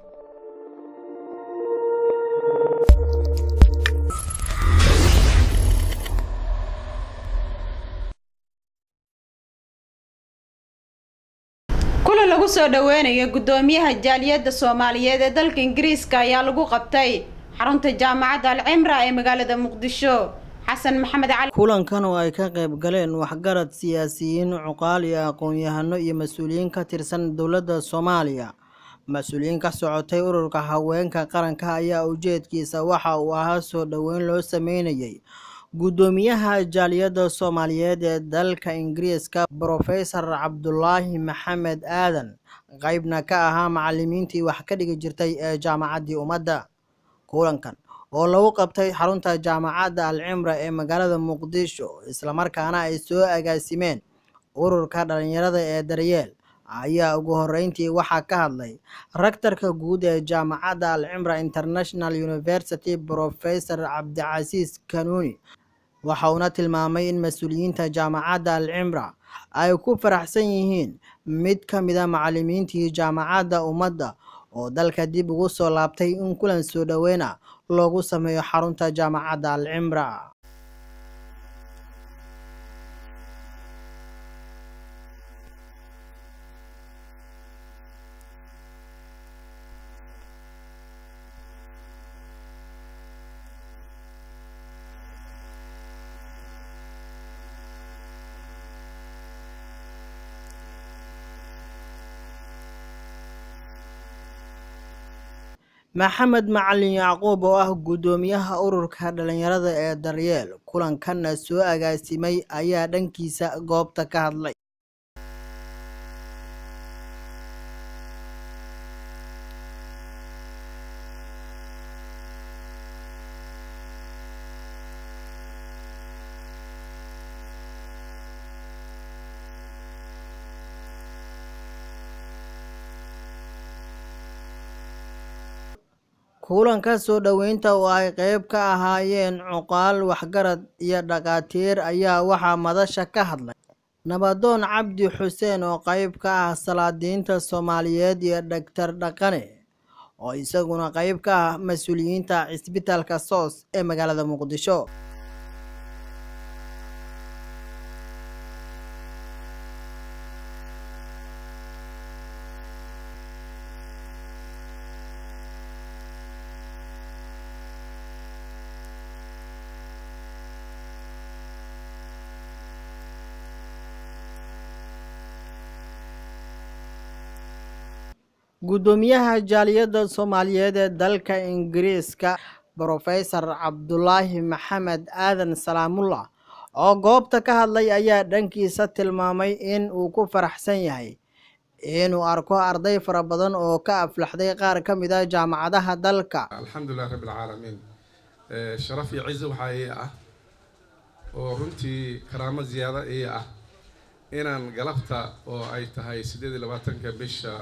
kulan lagu soo dhaweynayo guddoomiyaha jaaliyadda soomaaliyeed ee dalka ingiriiska ayaa lagu qabtay xarunta jaamacadda alcimra ee magaalada muqdisho xasan maxamed cali kulankan oo ay ka qayb galeen waxgarad siyaasiyiin cuqaal iyo aqoon-yahano iyo mas-uuliyiin ka tirsan dowladda soomaaliya mas-uuliyiin ka socotay ururka haweenka qaranka ayaa ujeedkiisa waxa uu ahaa soo dhoweyn loo sameynayay guddoomiyaha jaaliyadda soomaaliyeed ee dalka ingiriiska brofesor cabdulaahi maxamed aadan qeybna ka ahaa macalimiintii wax ka dhigi jirtay ee jaamacaddii ummadda kulankan oo lagu qabtay xarunta jaamacadda alcimra ee magaalada muqdisho islamarkaana ay soo agaasimeen ururka dhalinyarada ee daryeel ayaa ugu horeyntii waxaa ka hadlay raktarka guud ee jaamacadda alcimra international university brofesor cabdicasiis kanuuni waxa uuna tilmaamay in mas-uuliyiinta jaamacadda alcimra ay ku faraxsan yihiin mid ka mida macalimiintii jaamacadda ummadda oo dalka dib ugu soo laabtay in kulan soo dhoweyna loogu sameeyo xarunta jaamacadda alcimra maxamed macalin yacquub oo ah guddoomiyaha ururka dhalinyarada ee daryeel kulankanna soo agaasimay ayaa dhankiisa goobta ka hadlay kulanka soo dhoweynta oo ay qeyb ka ahaayeen cuqaal waxgarad iyo dhakhaatiir ayaa waxaa madasha ka hadlay nabadoon cabdi xuseen oo qeyb ka ah salaadiinta soomaaliyeed iyo dhagtar dhaqane oo isaguna qeyb ka ah mas-uuliyiinta cisbitaalka soos ee magaalada muqdisho guddoomiyaha jaaliyadda soomaaliyeed ee dalka ingiriiska brofesor cabdulaahi maxamed aadan salaamullah oo goobta ka hadlay ayaa dhankiisa tilmaamay in uu ku faraxsan yahay inuu arko arday fara badan oo ka aflaxday qaar ka mid a jaamacadaha dalka alxamdulilah rabbi alcaalamiin sharaf iyo cizo waxaa ii ah oo runtii karaamo ziyaado ii ah inaan galabta oo ay tahay siddeed iyo labaatanka bisha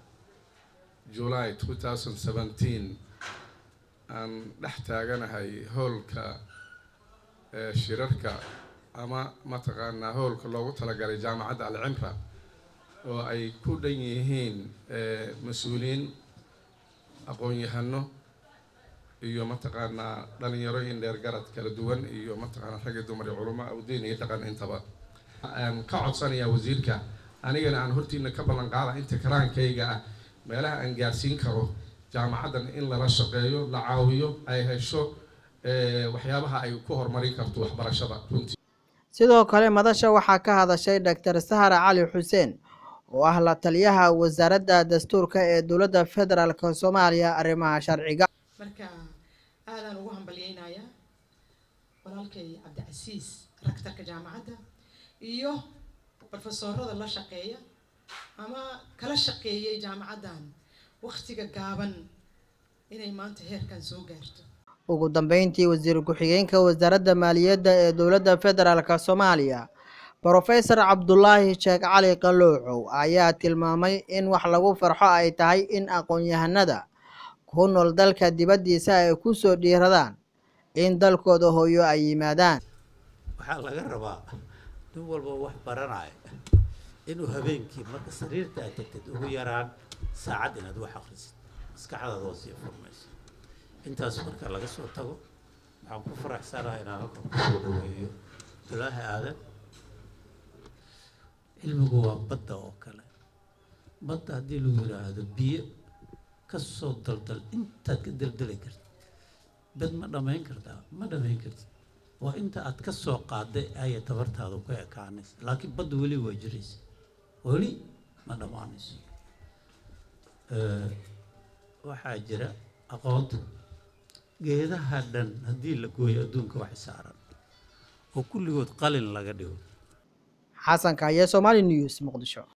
july two thousand seventeen aan dhex taaganahay hoolka shirarka ama mataqaanaa hoolka loogu talagalay jaamacadda alcimra oo ay ku dhan yihiin mas-uuliyiin aqoon-yahano iyo mataqaanaa dhalinyarooyin dheer garad kala duwan iyo mataqaanaa rag iyo dumar iyo culamo awdiin iyo dhaqan intaba aan ka codsanayaa wasiirka anigana aan hortiina ka ballan qaada inta karaankayga ah meelaha aan gaarsiin karo jaamacaddan in lala shaqeeyo la caawiyo ay hesho waxyaabaha ay ku horumarin karto waxbarashada runtii sidoo kale madasha waxaa ka hadashay doctor sahra cali xuseen oo ah la taliyaha wasaaradda dastuurka ee dowladda federaalk soomaaliya arrimaha sharciga marka aadaan ugu hambalyeynayaa walaalkay cabdicasiis raktarka jaamacadda iyo brofesoorada la shaqeeya ama kala shaqeeyay jaamacaddan waktiga gaaban inay maanta heerkan soo gaarto ugu dambeyntii wasiir ku-xigeenka wasaaradda maaliyadda ee dowladda federaalk soomaaliya brofesor cabdulaahi sheekh cali qaloocow ayaa tilmaamay in wax lagu farxo ay tahay in aqoon-yahanada ku nool dalka dibaddiisa ay ku soo dhiiradaan in dalkooda hooyo ay yimaadaan waxaa laga rabaa nin walba wax baranaya inuu habeenkii marka sariirta aad tagtid ugu yaraan saacad inaad wax akrisid maskaxdaada waa sii furmaysa intaas marka laga soo tago waxaan ku faraxsanahay inaan halkan kusoo dhaweeyo abdulaahi aadan cilmigu waa badda oo kale badda haddii lagu yidhaahdo biyo ka soo daldal intaad ka daldali kartid bad ma dhammayn kartaa ma dhammayn kartid waa inta aad ka soo qaaday aya tabartaadu ku ekaanaysa laakiin badda weli waa jiraysa weli ma dhammaanayso waxaa jira aqoonta geedaha dhan haddii la gooyo adduunka wax saaran oo kulligood qalin laga dhigo xasan kaaye somali news muqdisho